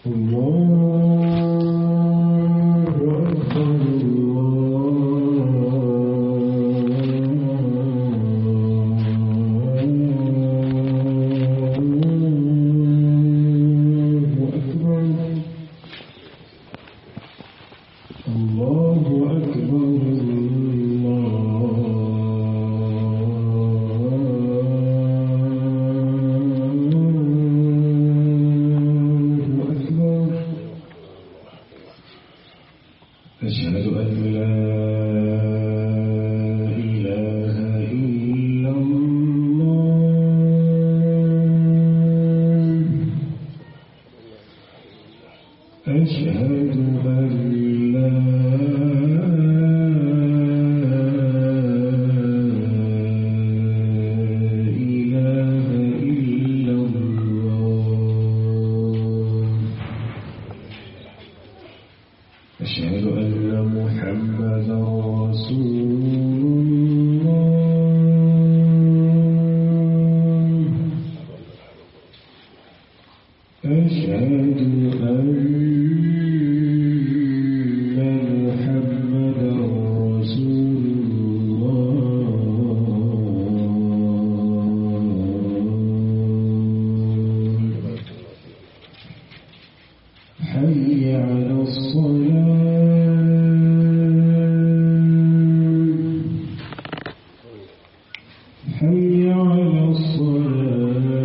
الله أكبر الله أكبر الله أكبر الله أكبر أشهد أن لا إله إلا الله أشهد أن لا إله إلا الله أشهد أن محمدا رسول الله أشهد أن محمدا رسول الله حي على الصلاة حي على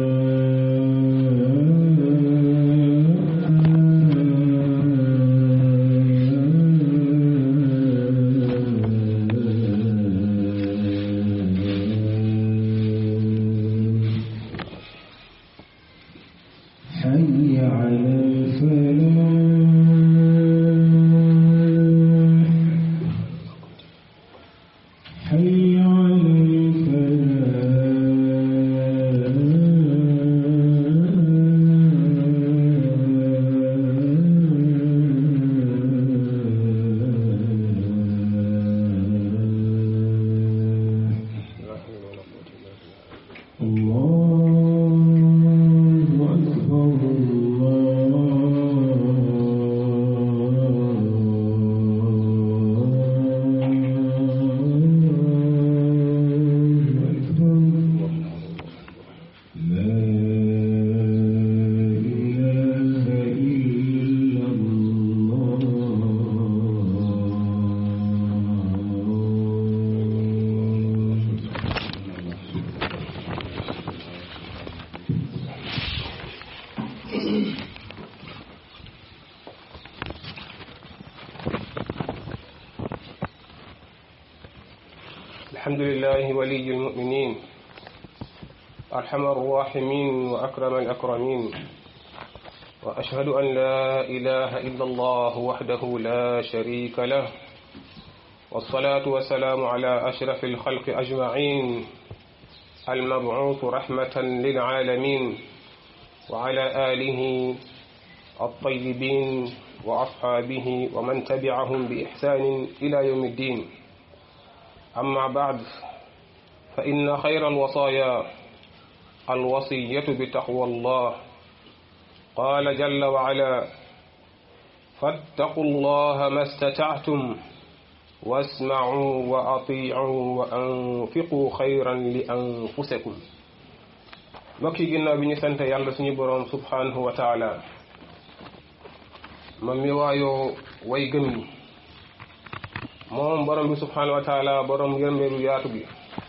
الصلاة حي على الفلاح حي على الفلاح الله أكبر الله أكبر لا إله إلا الله الحمد لله ولي المؤمنين أرحم الراحمين وأكرم الأكرمين وأشهد أن لا إله إلا الله وحده لا شريك له والصلاة والسلام على أشرف الخلق أجمعين المبعوث رحمة للعالمين وعلى آله الطيبين وأصحابه ومن تبعهم بإحسان إلى يوم الدين أما بعد فإن خير الوصايا الوصية بتقوى الله قال جل وعلا فاتقوا الله ما استطعتم واسمعوا وأطيعوا وأنفقوا خيرا لأنفسكم mbokki ginnaaw bi ñu sant yàlla suñu boroom subhanahu wa taala moom mi waayoo way gëm yi moom borom bi subhanahu wa taala borom yërmeelu yaatu gi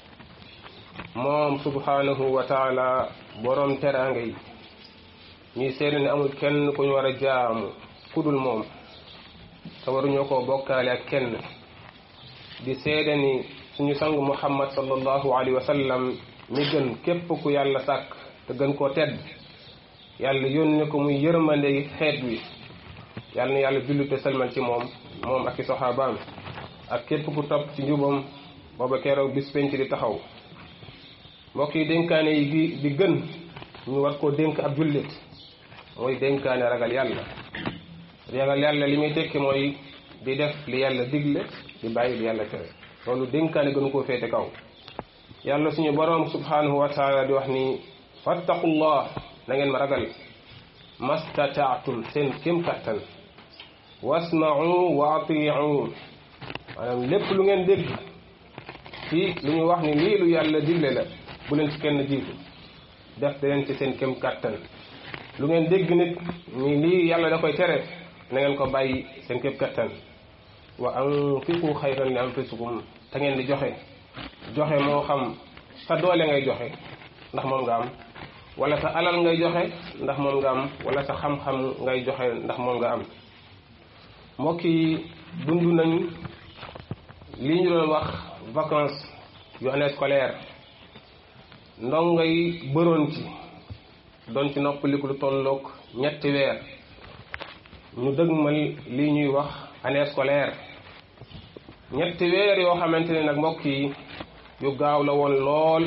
moom subhanahu wa taala borom teraanga yi ñuy seede ne amul kenn ku ñu war a jaamu kudul moom te waruñoo koo bokkaale ak kenn di seede ni suñu sang muhammad sallallahu alayhi wa sallam mi gën képp ku yàlla sàkk te gën koo tedd yàlla yónni ko muy yërmande xeet wi yàlla na yàlla jullu te selmal ci moom moom ak i soxaabaam ak képp ku topp ci njubam booba keroog bis penc di taxaw mbokk yi dénkaane yi gi di gën ñu war koo dénk ab jullit mooy dénkaane ragal yàlla ragal yàlla li muy tekki mooy di def li yàlla digle di bàyyi li yàlla tere loolu dénkaane gënu koo féete kaw yàlla suñu boroom subhanahu wa taala di wax ni fattaqullah na ngeen ma ragal mastataatum seen kem kattan wasma'u wa ati'u maanaam lépp lu ngeen dégg ci lu ñu wax ni lii lu yàlla digle la bu leen ci kenn jiitu def da leen ci seen kem kattan lu ngeen dégg nit ni lii yàlla da koy tere na ngeen ko bàyyi seen kem kattan wa anfiqu xayran li anfusikum te ngeen di joxe joxe moo xam sa doole ngay joxe ndax moom nga am wala sa alal ngay joxe ndax moom nga am wala sa xam-xam ngay joxe ndax moom nga am mbokk yi dund nañ lii ñu doon wax vacances yu année scolaire ndongo yi bëroon ci doon ci noppaliku lu tolloog ñetti weer ñu dëgmal lii ñuy wax année scolaire ñetti weer yoo xamante ne nag mbokk yi yu gaaw la woon lool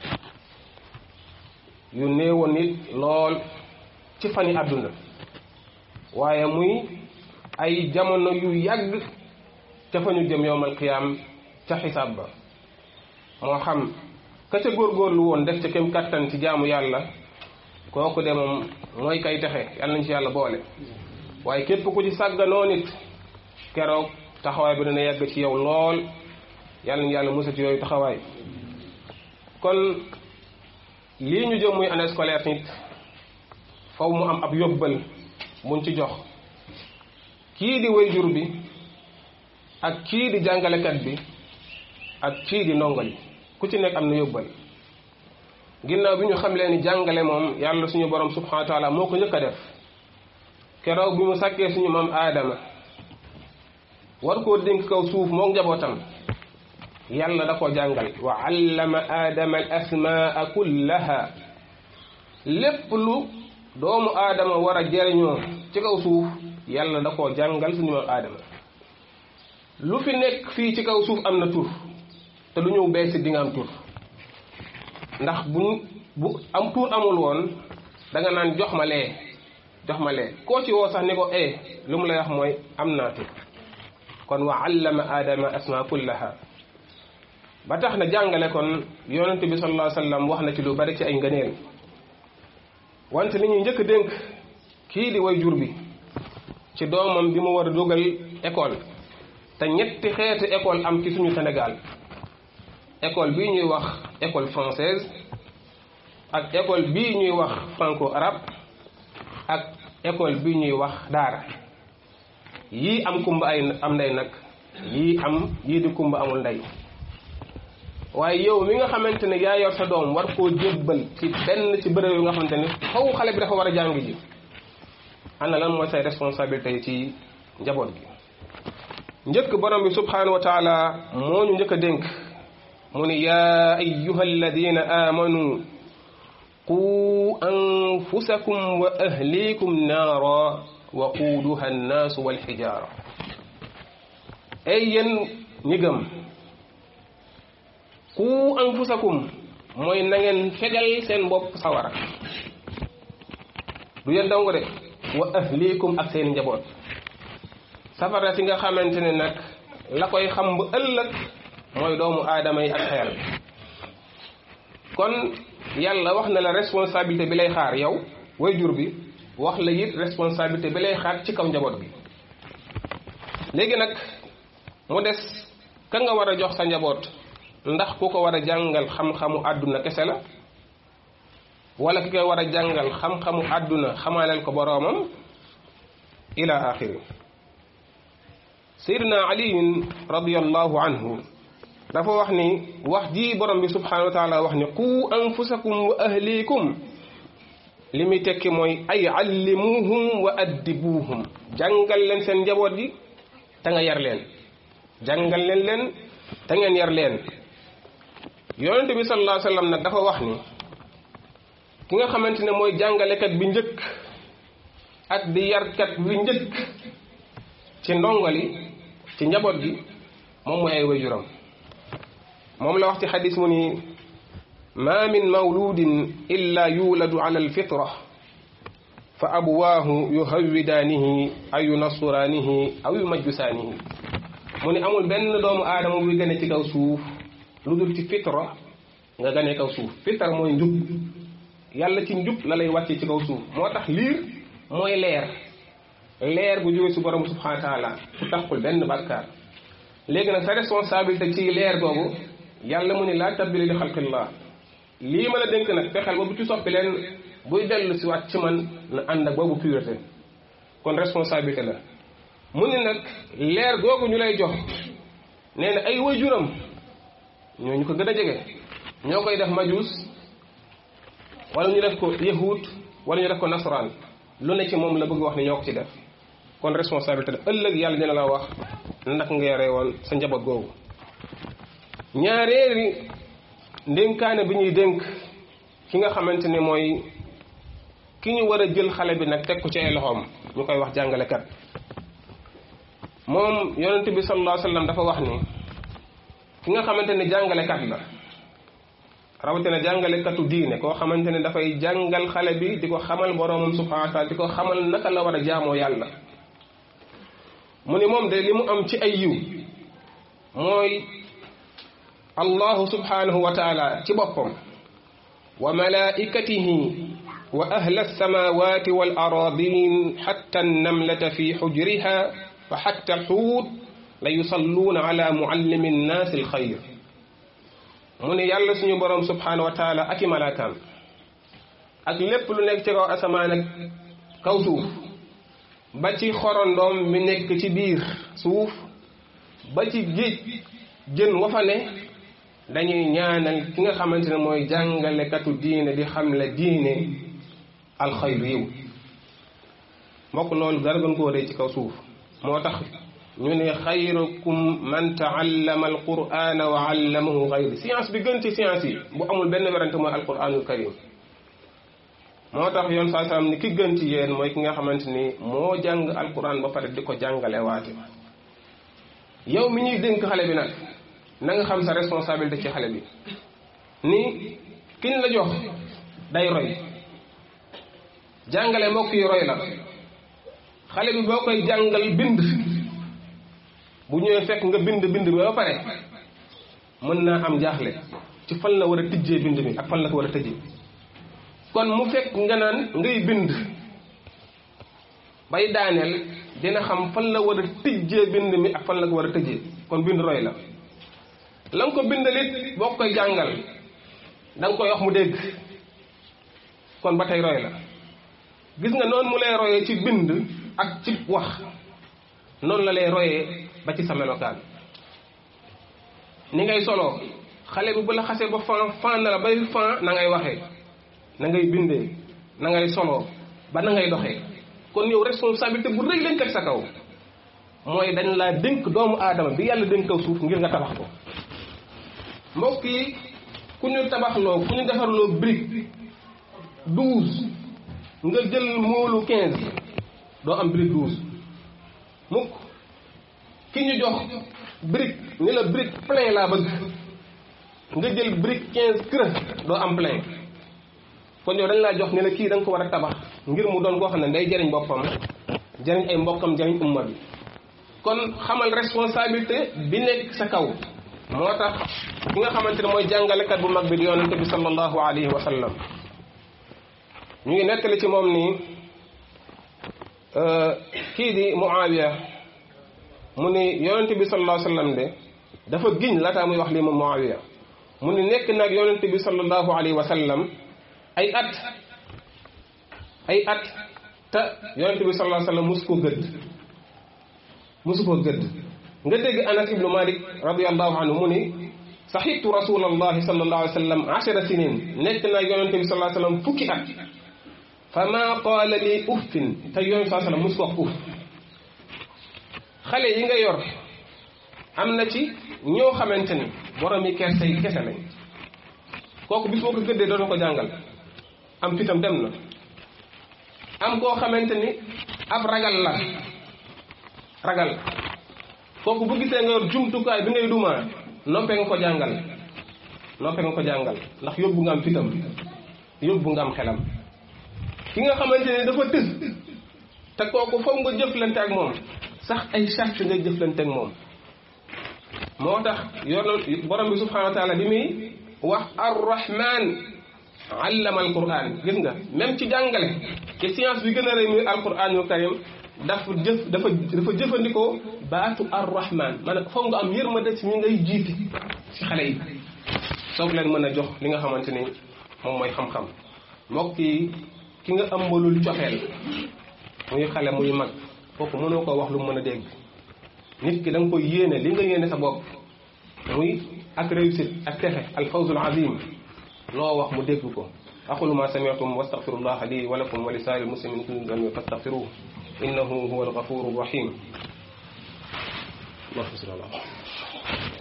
yu néewoon nit lool ci fani àdduna waaye muy ay jamono yu yàgg ca fa ñu jëm yowmal qiyaam ca xisaab ba moo xam ka ca góorgóorlu woon def ca kem kattan ci jaamu yàlla kooku de moom mooy kay texe yàlla nañ ci yàlla boole waaye képp ku ci sàgganoo nit keroog taxawaay bi dana yàgg ci yow lool yàlla nañ yàlla musa ci yooyu taxawaay kon lii ñu jëm muy année scolaire nit faw mu am ab yóbbal buñ ci jox kii di wayjur bi ak kii di jàngalekat bi ak kii di ndongo li ku ci nekk am na yóbbal ginnaaw bi ñu xam leen ni jàngale moom yàlla suñu borom subhanahu wa taala moo ko njëkk a def keroog bi mu sàkkee suñu maam aadama war koo dénk kaw suuf moom njabootam yàlla da koo jàngal wa allama aadama al asmaa kullaha lépp lu doomu aadama war a jariñoo ci kaw suuf yàlla da koo jàngal suñu maam aadama lu fi nekk fii ci kaw suuf am na tur te lu ñëw bees di nga am tur ndax bu bu am tur amul woon da nga naan jox ma lee jox ma lee koo ci woo sax ni ko eh lu mu lay wax mooy am naa tur kon wa allama aadama asma kullaha ba tax na jàngale kon yonente bi sallallahu alayhi wasallam wax na ci lu bari ci ay ngëneel wante li ñuy njëkk dénk kii di way jur bi ci doomam bi mu war a dugal école te ñetti xeeti école am ci suñu Sénégal école bii ñuy wax école française ak école bii ñuy wax franco arabe ak école bii ñuy wax daara yii am kumba ay am ndey nag yii am yii di kumba amul ndey waaye yow mi nga xamante ne yaa yor sa doom war koo jébbal ci benn ci bërëb yu nga xamante ne xaw xale bi dafa war a jàng ji ana lan mooy say responsabilité ci njaboot gi njëkk borom bi subhanahu wa taala moo ñu njëkk a dénk mu ni yaa ayyuha alladina amanu qu anfusakum wa ahlikum naara wa quuduha annaasu walxijaara ay yéen ñi gëm qu anfusakum mooy na ngeen fegal seen bopp sawara du yéen dong de wa ahlikum ak seen njaboot safara si nga xamante ne nag la koy xam bu ëllëg mooy doomu aadama yi ak xeer kon yàlla wax na la responsabilité bi lay xaar yow waajur bi wax la it responsabilité bi lay xaar ci kaw njaboot bi léegi nag mu des ka nga war a jox sa njaboot ndax ku ko war a jàngal xam-xamu àdduna kese la wala ki koy war a jàngal xam-xamu àdduna xamaaleel ko boroomam ila axiri sayyidina aliyin radiallahu anhu dafa wax ni wax ji borom bi subhanahu wa taala wax ni qu anfusakum wa ahlikum li muy tekki mooy ay allimuhum wa addibuhum jàngal leen seen njaboot yi te nga yar leen jàngal leen leen te ngeen yar leen yonente bi sallallahu alayhi wasallam nag dafa wax ni ki nga xamante ne mooy jàngalekat bi njëkk ak di yarkat bi njëkk ci ndongali ci njaboot gi moom mooy ay wajuram moom la wax ci xadis mu ni ma min mawludin illa yuladu ala alfitra fa abuwaahu yuhawwidaanihi aw yunassuraanihi aw yumajjusaanihi mu ni amul benn doomu aadama buy gane ci kaw suuf lu dul ci fitra nga gane kaw suuf fitra mooy njub yàlla ci njub la lay wàcce ci kaw suuf moo tax liir mooy leer leer gu jóge si borom subhanahu wa taala fu taxul benn bàkkaar léegi nag sa responsabilité ci leer googu yàlla mu ni laa tabdila li xalqillah lii ma la dénk nag fexeel ba bu ci soppi leen buy dellu si waat ci man na ànd ak boobu pureté kon responsabilité la mu ni nag leer googu ñu lay jox nee na ay waajuram ñoo ñu ko gën a jege ñoo koy def majuus wala ñu def ko yahud wala ñu def ko nasaraan lu ne ci moom la bëgg wax ni ñoo ko ci def kon responsabilité la ëllëg yàlla dina la wax ndax nga yore woon sa njaboot googu ñaareeri ndénkaane bi ñuy dénk ki nga xamante ne mooy ki ñu war a jël xale bi nag teg ko ci ay loxoom ñu koy wax jàngalekat moom yonent bi sallallahu alayhi wa sallam dafa wax ni ki nga xamante ne jàngalekat la rawatina jàngalekatu diine koo xamante ne dafay jàngal xale bi di ko xamal boroomam subhanahu wa taala di ko xamal naka la war a jaamoo yàlla mu ni moom de li mu am ci ay yiw mooy allahu subhanahu wa taala ci boppam wa malaikatihi wa ahla alsamawati wal aradin xatta annamlata fi xujriha wa xatta alxuut la yusalluuna ala muallimi nnaasi alxayr mu ne yàlla suñu boroom subhanahu wa taala ak i malaakaam ak lépp lu nekk ci kaw asamaan ak kaw suuf ba ci xorondoom mi nekk ci biir suuf ba ci géej jën wa fa ne dañuy ñaanal ki nga xamante ne mooy jàngalekatu diine di xam la diine alxayr yiw mbokk loolu dara gën koo rëy ci kaw suuf moo tax ñu ne xayrukum man taallama alqurana wa allamahu xayri science bi gën ci science yi bu amul benn werante mooy alquranul karim moo tax yoon saa salaam ni ki gën ci yéen mooy ki nga xamante ni moo jàng alquran ba pare di ko jàngale waate yow mi ñuy dénk xale bi nag na nga xam sa responsabilité ci xale bi ni kiñ la jox day roy jàngale mbokk yi roy la xale bi boo koy jàngal bind bu ñëwee fekk nga bind bind bi ba pare mën naa am jaaxle ci fan la war a tijjee bind mi ak fan la ko war a tëjee kon mu fekk nga naan ngay bind bay daaneel dina xam fan la war a tijjee bind mi ak fan la ko war a tëjee kon bind roy la la nga ko bindalit boo koy jàngal da nga koy wax mu dégg kon ba tey roy la gis nga noonu mu lay royee ci bind ak ci wax noonu la lay royee ba ci sa melokaan ni ngay soloo xale bi bu la xasee ba fan fan na la bay fan na ngay waxee na ngay bindee na ngay soloo ba na ngay doxee kon yow responsabilité bu rëy lañ teg sa kaw mooy dañ laa dénk doomu aadama bi yàlla dénk kaw suuf ngir nga tabax ko mbokk yi ku ñu tabaxloo ku ñu defarloo brique douze nga jël moolu quinze doo am brique douze mukk ki ñu jox brique ni la brique plein laa bëgg nga jël brique quinze creux doo am plein kon yow dañ laa jox ni la kii da nga ko war a tabax ngir mu doon koo xam ne day jariñ boppam jariñ ay mbokkam jariñ umma bi kon xamal responsabilité bi nekk sa kaw moo tax ki nga xamante ne mooy jàngalekat bu mag bi di yonente bi sallallahu alayhi wa sallam ñu ngi nettali ci moom nii kii di Muawiya mu ni yonente bi sallallahu alayhi wa sallam de dafa giñ laataa muy wax lii moom Muawiya mu ni nekk nag yonente bi sallallahu alayhi wa sallam ay at ay at te yonente bi sallallahu alayhi wa sallam musu ko gëdd musu ko gëdd nga dégg Anas ibnu Malik radiallahu anhu mu ni saxibtu rasulallahi sallallahu alayhi wa sallam ashara sinin nekk naa yonente bi sallallahu alayhi wa sallam fukki at fa ma qaala lii uffin te yonente sallallahu alayhi wa sallam musu ko wax uff xale yi nga yor am na ci ñoo xamante ni borom yi kerse yi kese lañ kooku bis boo ko gëddee doon ko jàngal am fitam dem na am koo xamante ni ab ragal la ragal kooku bu gisee nga yor jumtukaay bi ngay dumaa noppee nga ko jàngal noppee nga ko jàngal ndax yóbbu nga am fitam yóbbu nga am xelam ki nga xamante ni dafa tës te kooku foog nga jëflante ak moom sax ay charte ngay jëflante ak moom moo tax yor borom bi subhanahu wa taala bi muy wax arrahman allama alquran gis nga même ci jàngale ci science bi gën a rëy muy alquranul karim dafa jëf dafa dafa jëfandikoo baatu arrahman maanaam foog nga am yërmande ci ñi ngay jiiti ci xale yi soog leen mën a jox li nga xamante ni moom mooy xam-xam mbokk yi ki nga ëmbalul coxeel muy xale muy mag kooku mënoo ko wax lu mën a dégg nit ki da nga koy yéene li nga yéene sa bopp muy ak réussite ak texe al fawzul azim loo wax mu dégg ko aqulu ma sami'tum wastaghfirullah li wa lakum wa li sa'iril muslimin kulli dhanbin fastaghfiruhu innahu huwa al-ghafuru rahim allahumma salli ala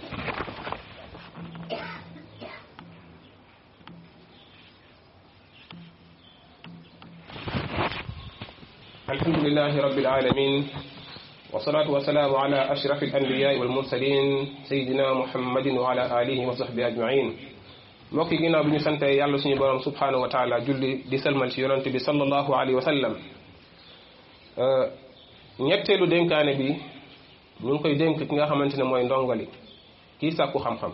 الحمد لله رب العالمين والصلاة والسلام على أشرف الأنبياء والمرسلين سيدنا محمد وعلى آله وصحبه أجمعين mbokk yi ginnaaw bi ñu sante yàlla suñu borom subhanahu wa taala julli di salmal ci yonante bi sallallahu alayhi wa sallam ñetteelu dénkaane bi ñu ngi koy dénk ki nga xamante ne mooy ndongali kii sàkku xam-xam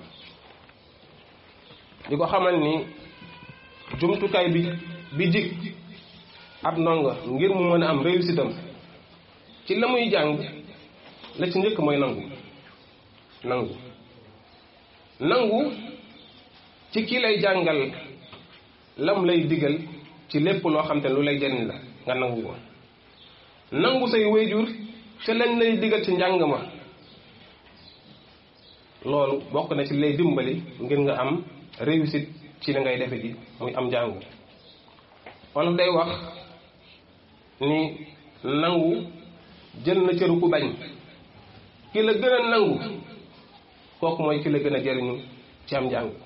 di ko xamal ni jumtukaay bi bi jig ab ndongo ngir mu mën a am réussite am ci la muy jàng la ci njëkk mooy nangu nangu nangu ci kii lay jàngal lam lay digal ci lépp loo xam te lu lay jëriñ la nga nangu ko nangu say wéyjur te lañ lay digal ci njàng ma loolu bokk na ci lay dimbali ngir nga am réussite ci li ngay defe ji muy am njàngu wolof day wax ni nangu jël na cëru ku bañ ki la gën a nangu kooku mooy ki la gën a jëriñu ci am njàng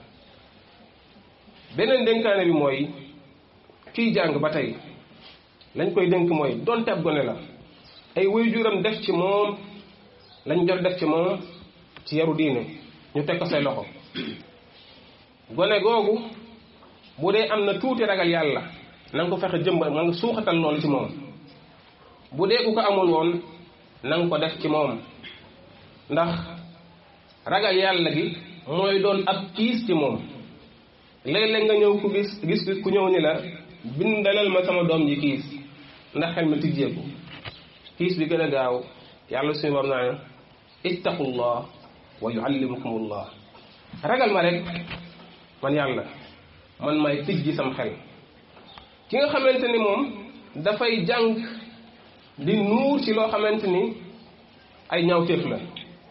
beneen dénkaane bi mooy kiy jàng ba tey lañ koy dénk mooy donte ab gone la ay waajuram def ci moom lañ jot def ci moom ci yaru diine ñu teg ko say loxo gone googu bu dee am na tuuti ragal yàlla na nga ko fexe jëmba na nga suuxatal loolu ci moom bu dee ku ko amul woon na nga ko def ci moom ndax ragal yàlla gi mooy doon ab kiis ci moom léeg-léeg nga ñëw ku gis gis ku ñëw ni la bindalal ma sama doom ji kiis ndax xel mi tijjeeku kiis bi gën a gaaw yàlla suñu bam naa ittaqullah wa yuallimukumullah ragal ma rek man yàlla man may tijji sam xel ki nga xamante ni moom dafay jàng di nuur ci loo xamante ni ay ñaawteef la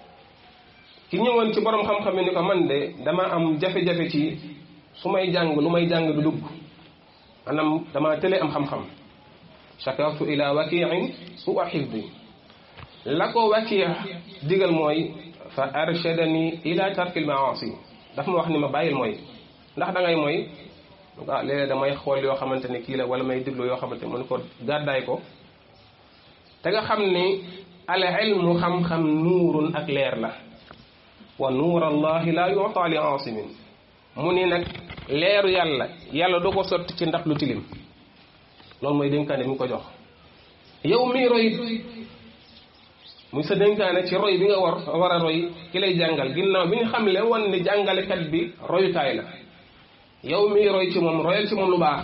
ki ñëwoon ci borom xam-xam yi ni ko man de dama am jafe-jafe ci su may jàng lu may jàng du dugg maanaam dama tële am xam-xam shakartu ila wakiin su a xifdi la ko wakiya digal mooy fa arshadani ila tarkil maasi dafa ma wax ni ma bàyyil mooy ndax da ngay mooy ah léeg-léeg damay xool yoo xamante ni kii la wala may déglu yoo xamante ni mën ko gàddaay ko te nga xam ni al ilmu xam-xam nuurun ak leer la wa nuur allahi la yuta li asimin mu ni nag leeru yàlla yàlla du ko sotti ci ndax lu tilim loolu mooy dénkaane mi ngi ko jox yow mii roy muy sa dénkaane ci roy bi nga war war a roy ki lay jàngal ginnaaw bi nga xam le woon ni jàngalekat bi royukaay la yow mii roy ci moom royal ci moom lu baax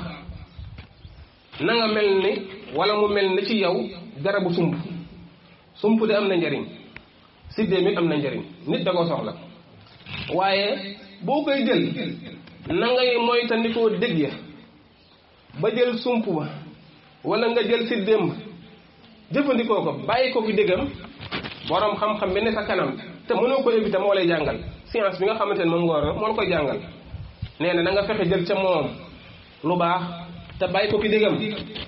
na nga mel ni wala mu mel ni ci yow garabu sump sump de am na njariñ siddee mi am na njariñ nit da koo soxla waaye boo koy jël na ngay moytandikoo dégg ya ba jël sump ba wala nga jël siddéem ba jëfandikoo ko bàyyi ko ki déggam borom xam-xam bi ne sa kanam te mënoo ko éviter moo lay jàngal science bi nga xamante ne moom nga war moo la koy jàngal nee na na nga fexe jël ca moom lu baax te bàyyi ko ki déggam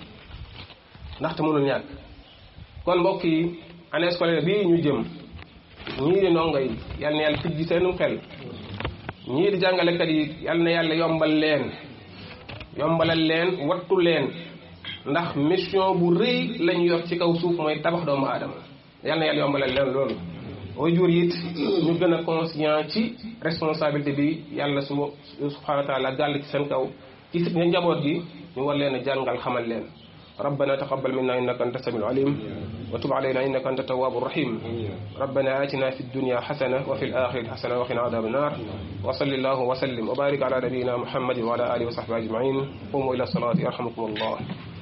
ndaxte mënul ñàkk kon mbokk yi année scolaire bii ñu jëm ñii di ndongo yi yal na yàlla tijji seenum xel ñii di jàngalekat yi yal na yàlla yombal leen yombalal leen wattu leen ndax mission bu rëy lañ yor ci kaw suuf mooy tabax doomu aadama yal na yàlla yombalal leen loolu waajur it ñu gën a conscient ci responsabilité bi yàlla su subhanahu wa taala gàll ci seen kaw ci njaboot gi ñu war leen a jàngal xamal leen ربنا تقبل منا إنك أنت السميع العليم وتب علينا إنك أنت التواب الرحيم ربنا آتنا في الدنيا حسنة وفي الآخرة حسنة وقنا عذاب النار وصل الله وسلم وبارك على نبينا محمد وعلى آله وصحبه أجمعين قوموا إلى الصلاة يرحمكم الله